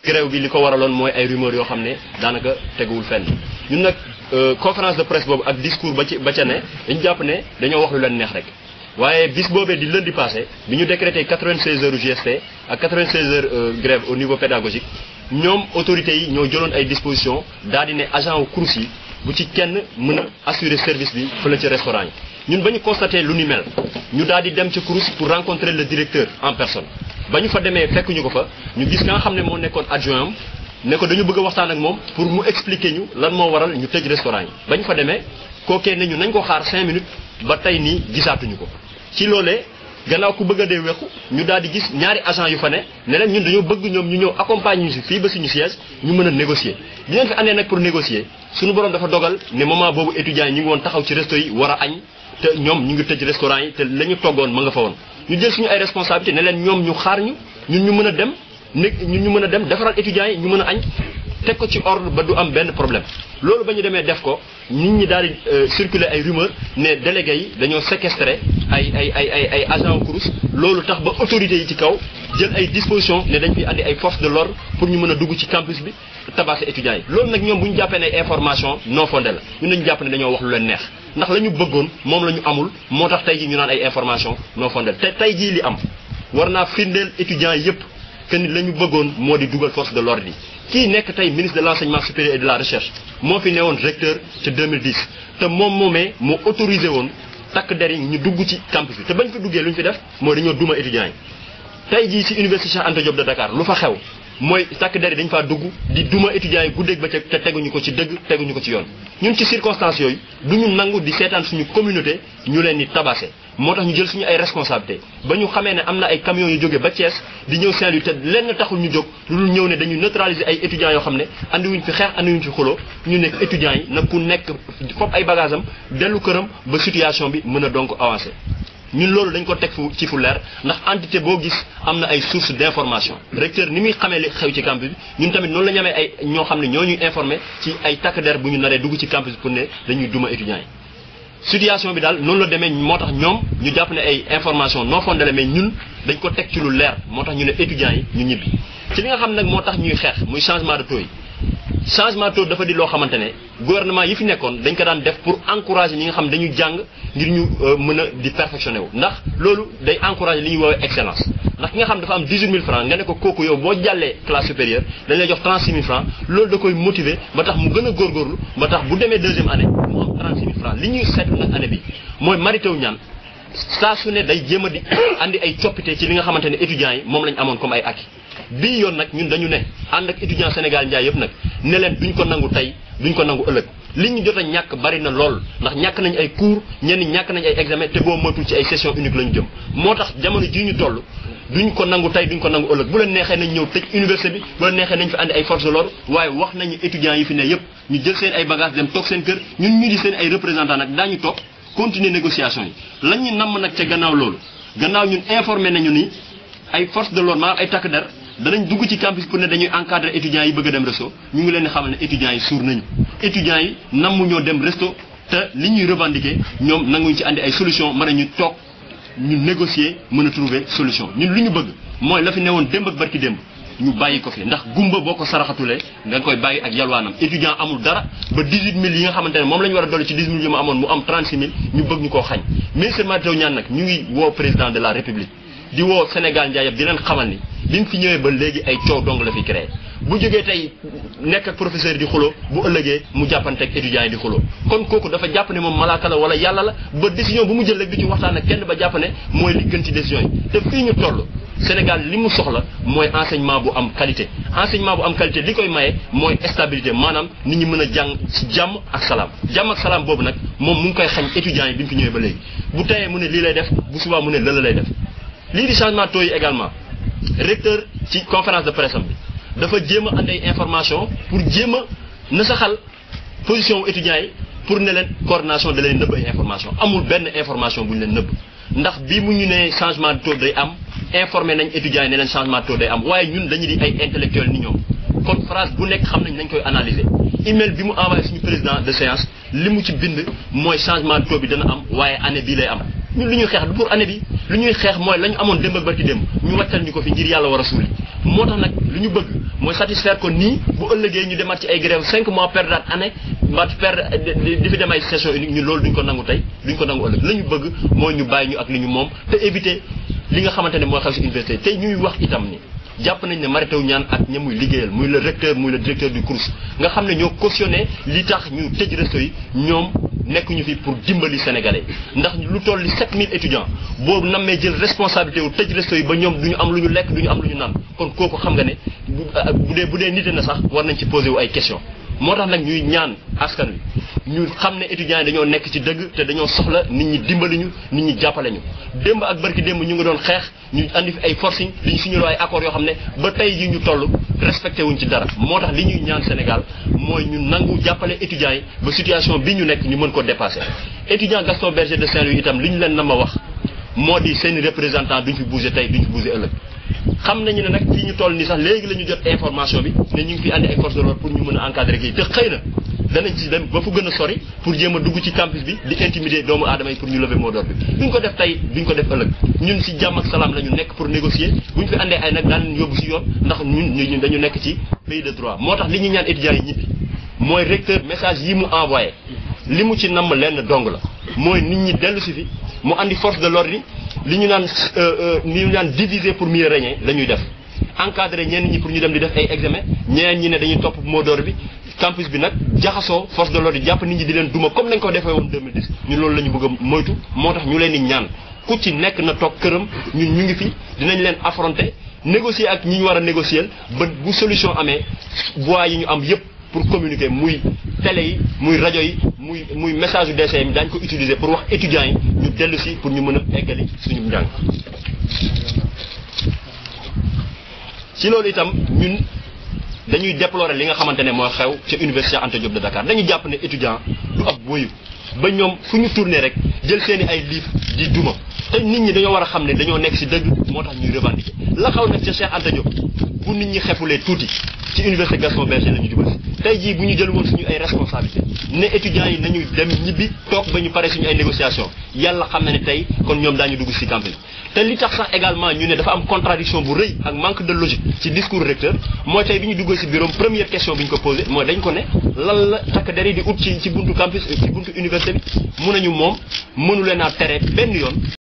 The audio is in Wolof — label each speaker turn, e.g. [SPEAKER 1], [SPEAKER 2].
[SPEAKER 1] grève bi li ko waraloon mooy ay rumeurs yoo xam ne daanaka teguwul fenn ñun nag conférence de presse boobu ak discours ba ci ba ca ne dañu jàpp ne dañoo wax lu leen neex rek waaye bis boobee di lundi passé bi ñu décrété 96 heures GST ak 96 heures grève au niveau pédagogique ñoom autorités yi ñoo jëloon ay dispositions daal di ne agent wu CROUS yi bu ci kenn mën a assurer service bi fële ci restaurant yi ñun ba ñu constaté lu ni mel ñu daal di dem ci CROUS pour rencontrer le directeur en personne ba ñu fa demee fekk ñu ko fa ñu gis nga xam ne moo nekkoon adjoint am ne ko dañu bëgg a waxtaan ak moom pour mu expliquer ñu lan moo waral ñu tëj restaurant yi ba ñu fa demee kookee ne ñu nañ ko xaar 5 minutes ba tey nii gisaatuñu ko ci loolee gannaaw ku bëgg a dee wequ ñu daal di gis ñaari agent yu fa ne ne leen ñun dañoo bëgg ñoom ñu ñëw accompagner ñu si fii ba suñu siège ñu mën a négocier bi leen fi andee nag pour négocier suñu borom dafa dogal ne moment boobu étudiants yi ñu ngi woon taxaw ci resto yi war a añ te ñoom ñu ngi tëj restaurant yi te la ñu toggoon ma nga fa woon ñu jël suñu ay responsabilité ne leen ñoom ñu xaar ñu ñun ñu mën a dem né ñun ñu mën a dem defaral étudiants yi ñu mën a añ teg ko ci ordre ba du am benn problème loolu ba ñu demee def ko nit ñi daal di circuler ay rumeur ne délégués yi dañoo séquestré ay ay ay ay ay agents CROUS loolu tax ba autorités yi ci kaw jël ay dispositions ne dañ fi andi ay forces de l'ordre pour ñu mën a dugg ci campus bi tabasser étudiants yi loolu nag ñoom bu ñu jàppee ne information non fondée la ñun dañu jàpp ne dañoo wax lu leen neex ndax la ñu bëggoon moom la ñu amul moo tax tey jii ñu naan ay information non fondée te tey jii li am war naa firndeel étudiants yépp que ni la ñu bëggoon moo di dugal force de l'ordre yi kii nekk tey ministre de l'enseignement supérieur et de la recherche moo fi newoon recteur ca 2010 te moom moomee moo autorisé woon takk der yi ñu dugg ci campus bi te bañ fa duggee lu ñu fi def mooy dañoo duma étudiants yi tey jii ci université Cheikh Anta Diop de Dakar lu fa xew mooy takk der yi dañ faa dugg di duma étudiants yi guddeeg ba te teguñu ko ci dëgg teguñu ko ci yoon ñun ci circonstances yooyu du ñu nangu di seetaan suñu communauté ñu leen di tabasser moo tax ñu jël suñu ay responsabilité ba ñu xamee ne am na ay camions yu jógee ba Thiès di ñëw Saint-Louis te lenn taxul ñu jóg lu dul ñëw ne dañuy neutraliser ay étudiants yoo xam ne andiwuñ fi xeex andiwuñ fi xuloo ñu nekk étudiants yi nag ku nekk fop ay bagages am dellu këram ba situation bi mën a donc avancer ñun loolu dañ ko teg fu ci fu leer ndax entité boo gis am na ay sources d'information recteur ni muy xamee li xew ci campus bi ñun tamit noonu la ñu amee ay ñoo xam ne ñoo ñuy informé ci ay takk der bu ñu naree dugg ci campus pour ne dañuy duma étudiants yi situation bi daal noonu la demee moo tax ñoom ñu jàpp ne ay information non fondée la mais ñun dañ ko teg ci lu leer moo tax ñu ne étudiants yi ñu ñibbi ci li nga xam nag moo tax ñuy xeex muy changement de taux yi changement de taux dafa di loo xamante ne gouvernement yi fi nekkoon dañ ko daan def pour encourager ñi nga xam dañu jàng ngir ñu mën a di perfectionner wu ndax loolu day encourager li ñuy woowee excellence ndax ki nga xam dafa am 18 000 francs nga ne ko kooku yow boo jàllee classe supérieure dañ lay jox 36 000 francs loolu da koy motiver ba tax mu gën a góorgóorlu ba tax bu demee deuxième année mu am 36 000 francs li ñuy seetlu nag année bi mooy maritaw ñaan saa su ne day jéem a di andi ay coppite ci li nga xamante ne étudiants yi moom lañ amoon comme ay acquis bii yoon nag ñun dañu ne ànd ak étudiant Sénégal njaay yëpp nag ne leen duñ ko nangu tey duñ ko nangu ëllëg li ñu jot a ñàkk bari na lool ndax ñàkk nañ ay cours ñenn ñàkk nañ ay examen te boo moytul ci ay session unique la ñu jëm moo tax jamono jii ñu toll duñ ko nangu tey duñ ko nangu ëllëg bu leen neexee nañ ñëw tëj université bi bu leen neexee nañ fi andi ay force de l'ordre waaye wax nañu étudiants yi fi ne yëpp ñu jël seen ay bagages dem toog seen kër ñun ñu di seen ay représentants nag daañu toog continuer négociation yi lañ ñu namm nag ca gannaaw loolu gannaaw ñun informé nañu ni ay force de l'ordre maanaam ay takk der danañ dugg ci campus pour ne dañuy encadrer étudiants yi bëgg a dem resto ñu ngi leen di xamal ne étudiants yi suur nañu étudiants yi namm ñoo dem resto te li ñuy revendiquer ñoom nanguñ ci andi ay solution mën a ñu toog ñu négocier mën a trouver solution ñun lu ñu bëgg mooy la fi newoon démb ak barki démb ñu bàyyi ko fi ndax gumba boo ko saraxatulee nga koy bàyyi ak yalwaanam étudiant amul dara ba 18000 yi nga xamante ne moom la ñu war a dolli ci 18000 yi mu amoon mu am 36000 ñu bëgg ñu koo xañ ministre Mary Teuw Niane nag ñu ngi woo président de la république di woo Sénégal njaay yëpp di leen xamal ni bi mu fi ñëwee ba léegi ay coow dong la fi créé bu jógee tey nekk ak professeur di xuloo bu ëllëgee mu jàppanteeg étudiants yi di xuloo kon kooku dafa jàpp ne moom malaaka la wala yàlla la ba décision bu mu jël rek du ci waxtaan ak kenn ba jàpp ne mooy li gën ci décision yi te fii ñu toll Sénégal li mu soxla mooy enseignement bu am qualité enseignement bu am qualité li koy maye mooy stabilité maanaam nit ñi mën a jàng ci jàmm ak salaam jàmm ak salaam boobu nag moom mu ngi koy xañ étudiants yi bi mu fi ñëwee ba léegi bu teyee mu ne lii lay def bu subaa mu ne lëla lay def lii di changement taux yi également recteur ci conférence de presse am bi dafa jéem a andi ay information pour jéem a nasaxal position wu étudiants yi pour ne leen coordination da leen nëbb ay information amul benn information bu ñu leen nëbb ndax bi mu ñu ne changement de taux day am informé nañ étudiants yi ne leen changement de taux day am waaye ñun dañu di ay intellectuels ni ñoom kon phrase bu nekk xam nañ nañ koy analyser email bi mu envoyé suñu président de séance li mu ci bind mooy changement de taux bi dana am waaye année bii lay am ñun lu ñuy xeex du pour année bi lu ñuy xeex mooy la ñu amoon démb ak barki démb ñu wàccal ñu ko fi ngir yàlla war a suuli moo tax nag lu ñu bëgg mooy satisfaire ko nii bu ëllëgee ñu demaat ci ay grève cinq mois perdre année ba perdre di fi dem ay session unique ñu loolu duñ ko nangu tey duñ ko nangu ëllëg la ñu bëgg mooy ñu bàyyi ñu ak li ñu moom te éviter li nga xamante ne mooy xew si université tey ñuy wax itam ni jàpp nañ ne Mary Teuw Niane ak ña muy liggéeyal muy le recteur muy le directeur du CROUS nga xam ne ñoo cautionné li tax ñu tëj resto yi ñoom nekkuñu fi pour dimbali sénégalais ndax lu toll li 7000 étudiants boobu nammee jël responsabilité wu tëj resto yi ba ñoom du ñu am lu ñu lekk du ñu am lu ñu naan kon kooku xam nga ne bu dee bu dee nite na sax war nañ ci posé wu ay questions moo tax nag ñuy ñaan askan wi ñu xam ne étudiants yi dañoo nekk ci dëgg te dañoo soxla nit ñi dimbali ñu nit ñi jàppale ñu démb ak barki démb ñu ngi doon xeex ñu andi fi ay forcing li ñu signaloo ay accords yoo xam ne ba tey ji ñu toll respecté wuñ ci dara moo tax li ñuy ñaan Sénégal mooy ñu nangu jàppale étudiants yi ba situation bi ñu nekk ñu mën ko dépassé étudiant Gaston Berger de Saint-Louis itam li ñu leen na ma wax moo di seen représentant duñ fi bougé tey duñ fi bougé ëllëg xam nañu ne nag fii ñu toll nii sax léegi la ñu jot information bi ne ñu ngi fi andi ay forces de l'ordre pour ñu mën a encadrer kii te xëy na danañ ci dem ba fu gën a sori pour jéem a dugg ci campus bi di intimider doomu aadama yi pour ñu lever mot d'ordre bi duñ ko def tey duñ ko def ëllëg ñun ci jàmm ak salaam la ñu nekk pour négocier buñ fi andee ay nag daan leen yóbbu ci yoon ndax ñun ñun dañu nekk ci pays de droit moo tax li ñuy ñaan étudiants yi ñibbi mooy recteur message yi mu envoyé li mu ci namm lenn dong la mooy nit ñi dellu si fi mu andi force de l'ordre yi li ñu naan li ñu naan diviser pour mieux régner la ñuy def encadrer ñenn ñi pour ñu dem di def ay examen ñeneen ñi ne dañuy topp mot d'ordre bi campus bi nag jaxasoo force de l'ordre yi jàpp nit ñi di leen duma comme nañ ko defee woon 2010 ñun loolu la ñu bëgg a moytu moo tax ñu leen di ñaan ku ci nekk na toog këram ñun ñu ngi fi dinañ leen affronter négocier ak ñi ñu war a négocier ba bu solution amee voies yi ñu am yépp pour communiquer muy télé yi muy rajo yi muy muy message yu DCM daañu ko utiliser pour wax étudiants yi ñu dellu si pour ñu mën a eggali suñu njàng. ci loolu itam ñun dañuy déplorer li nga xamante ne mooy xew ca université Anta Diop de Dakar dañu jàpp ne étudiant du ab boyu ba ñoom fu ñu tourné rek jël seeni ay livre di duma te nit ñi dañoo war a xam ne dañoo nekk ci dëgg moo tax ñuy revendiquer la xaw nag ca Cheikh Anta Diop bu nit ñi xefulee tuuti ci université Gaston Berger la ñu jubal tey jii bu ñu jël woon suñu ay responsabilité ne étudiants yi nañu dem ñibbi toog ba ñu pare suñu ay négociation yàlla xam na ne tey kon ñoom daañu dugg ci campus te li tax sax également ñu ne dafa am contradiction bu rëy ak manque de logique ci discours recteur mooy tey bi ñu duggee ci bureau première question bi ñu ko posé mooy dañ ko ne lan la takk der yi di ut ci ci buntu campus ci buntu université bi mun nañu moom mënu leen a tere benn yoon